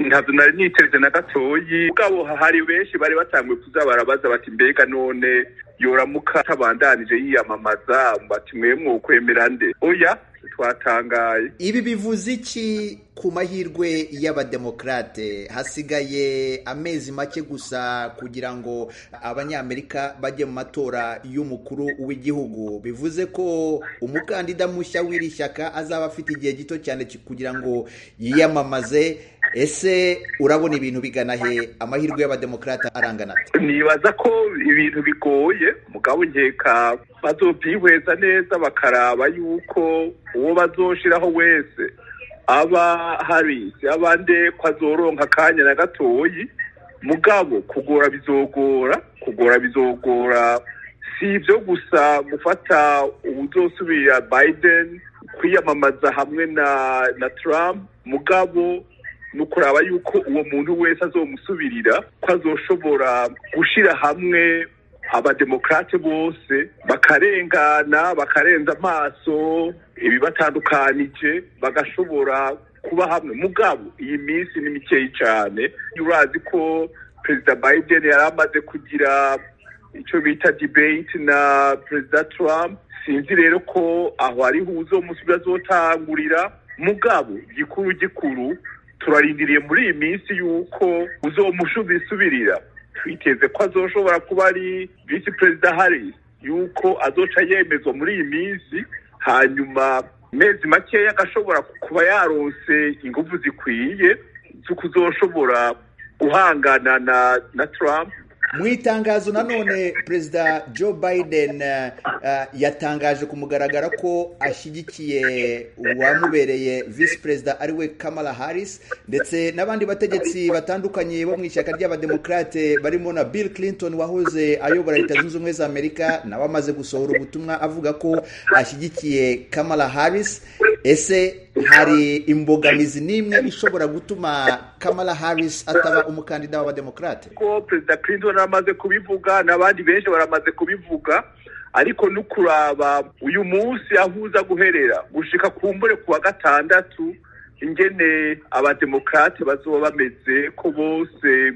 ntabyo nari niteze na gatoyi ubwabo hari benshi bari batanguye kuza barabaza bati mbega none yoramuka atabandanije yiyamamaza bati mwe mwokwemera nde oya twatangaye ibi bivuze iki ku mahirwe y'abademokrate hasigaye amezi make gusa kugira ngo abanyamerika bajye mu matora y'umukuru w'igihugu bivuze ko umukandida mushya w'iri shyaka azaba afite igihe gito cyane kugira ngo yiyamamaze ese urabona ibintu bigana he amahirwe y'abademokrate arangana nibaza ko ibintu bigoye mugabo nkeka bazobyihweza neza bakaraba yuko uwo bazoshiraho wese aba harisi abande ko azoronka akanya na gatoyi mugabo kugora bizogora kugora bizogora si ibyo gusa gufata ubuzosubira biden kwiyamamaza hamwe na na trump mugabo ni ukuraba yuko uwo muntu wese azomusubirira ko azoshobora gushyira hamwe abademokrate bose bakarengana bakarenza amaso ibibatandukanije bagashobora kuba hamwe mugabo iyi minsi ni mikeyi cyane urazi ko perezida biden yari amaze kugira icyo bita debate na perezida trump sinzi rero ko aho ariho uzomusubira azotangurira mugabo gikuru gikuru turarindiriye muri iyi minsi yuko uzomusubisubirira twiteze ko azoshobora kuba ari visi perezida harris yuko azoca yemezwa muri iyi minsi hanyuma mezi makeya agashobora kuba yaronse ingufu zikwiye zo kuzoshobora guhangana na na trump mu itangazo nanone perezida joe biden yatangaje ku mugaragaro ko ashyigikiye uwamubereye visi perezida ariwe kamala harris ndetse n'abandi bategetsi batandukanye bo mu ishyaka ry'abademokrate barimo na bill clinton wahoze ayobora leta zunze ubumwe za amerika nawe amaze gusohora ubutumwa avuga ko ashyigikiye kamala harris ese hari imbogamizi n'imwe ishobora gutuma kamala harris ataba umukandida w'abademokrate ko perezida clinton amaze kubivuga n'abandi benshi baramaze kubivuga ariko no kuraba uyu munsi aho uza guherera gushika kumbure ku wa gatandatu ingene abademokrate bazoba bameze ko bose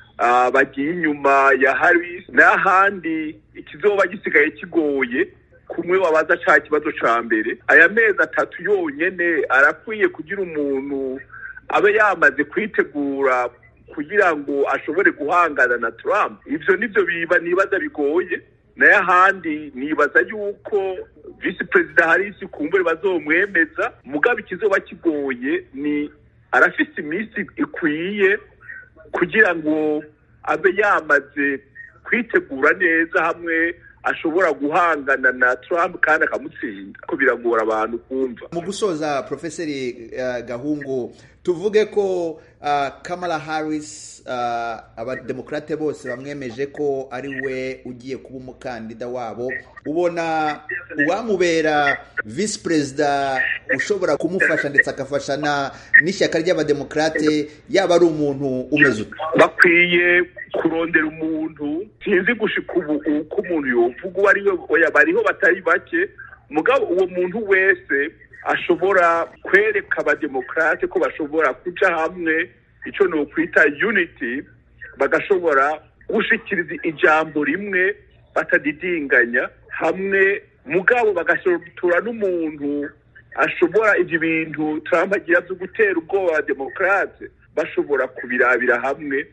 bagiye inyuma ya harris n'ahandi ikizoba gisigaye kigoye kumwe wabaza cya kibazo cya mbere aya mezi atatu yonyine arakwiye kugira umuntu abe yamaze kwitegura kugira ngo ashobore guhangana na Trump ibyo nibyo biba nibaza bigoye nayo ahandi nibaza yuko visi perezida harisi kumbure bazomwemeza mugabo ikizoba kigoye ni arafite iminsi ikwiye kugira ngo abe yamaze kwitegura neza hamwe ashobora guhangana na Trump kandi akamutsinda ko biragora abantu kumva mu gusoza profeseri uh, gahungu tuvuge ko uh, kamala harris uh, abademokrate bose bamwemeje ko ari we ugiye kuba umukandida wabo ubona uwamubera visi perezida ushobora kumufasha ndetse agafasha n'ishyaka ry'abademokrate yaba ari umuntu umeze ute bakwiye kurondera umuntu sinzi gushika ubu uko umuntu yovuga uwo ari we bariho batari bake mugabo uwo muntu wese ashobora kwereka abademokrate ko bashobora kuja hamwe icyo ni ukwita unity bagashobora gushikiriza ijambo rimwe batadidinganya hamwe mugabo bagashotora n'umuntu ashobora ibyo bintu Trump agira byo gutera ubwoba abademokrate bashobora kubirabira hamwe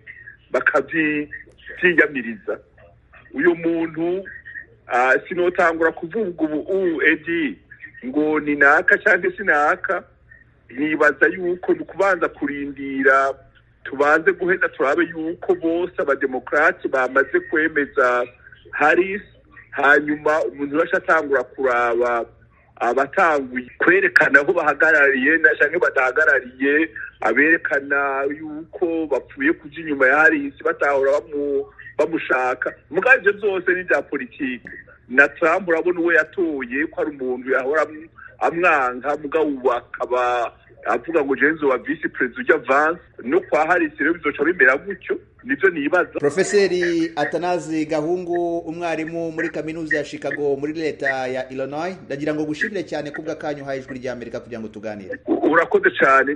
bakabyiyamiriza uyu muntu sinotangura kuvuga ubu edi ngo ni naka cyangwa se naka nibaza yuko ni ukubanza kurindira tubanze guheza turabe yuko bose abademokrati bamaze kwemeza harisi hanyuma umuntu wese atangura kuraba abatanguye kwerekana aho bahagarariye cyangwa badahagarariye aberekana yuko bapfuye kuja inyuma ya harisi batahora bamushaka mugabo ibyo byose ni ibya politiki na Trump urabona uwo yatoye ko ari umuntu yahora amwanka mugabo ubu akaba avuga ngo jenzo wa visi perezida ujya vance no kwa harisi rero bizoca bimera gutyo nibyo nibaza profeseri atanazi gahungu umwarimu muri kaminuza ya chicago muri leta ya illinois ndagira ngo gushimire cyane kubwa kanyu uhaye ijwi ry'amerika kugira ngo tuganire urakoze cyane